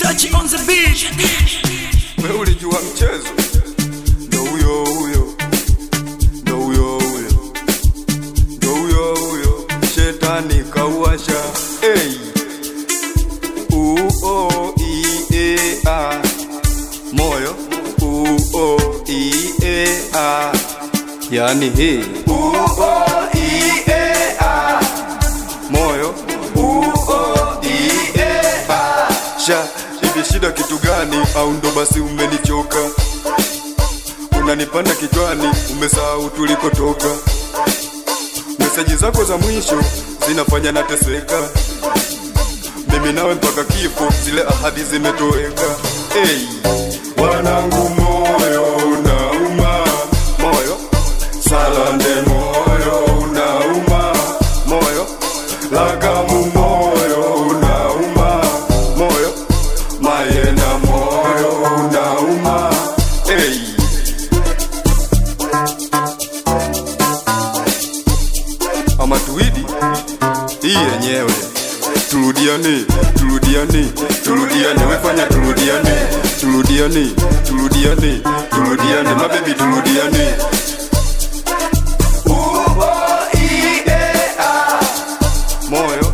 Kachi on the beat. wewe ulijua mchezo ndo huyo huyo ndo huyo huyo ndo huyo huyo shetani kauasha hey. uo ie a moyo uo ie a yani hii uo ie a moyo uo ie a sha hivi shida kitu gani au ndo basi umenichoka unanipanda kichwani umesahau tulikotoka meseji zako za mwisho zinafanya nateseka mimi nawe mpaka kifo zile ahadi zimetoweka hey. wanangu moyo unauma moyo salande moyo unauma moyo lagamu moyo unauma moyo mayena moyo unauma hey. ama tuidi hii yenyewe turudiane turudiane turudiane wefanya turudiane turudiane turudiane turudiane mabebi turudiane moyo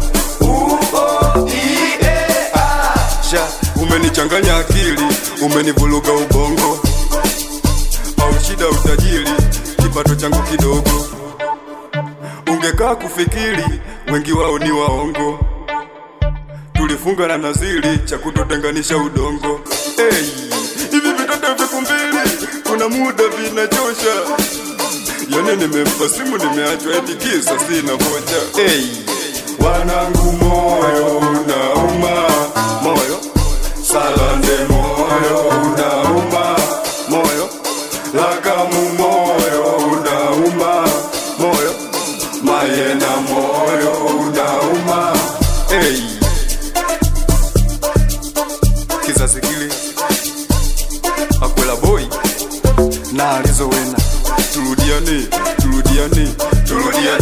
sha umenichanganya akili umenivuruga ubongo au shida utajiri kipato changu kidogo ungekaa kufikiri wengi wao ni waongo tulifunga na nazili cha kutotenganisha udongo hey, hivi vitoto viku mbili kuna muda vinachosha yani nimempa simu nimeachwa eti kisa sina vocha hey, wanangu moyo unauma moyo salande moyo unauma moyo lagamu moyo unauma moyo mayena moyo unauma hey. kizazi kile akwela boy na alizowena turudiane turudiane turudiane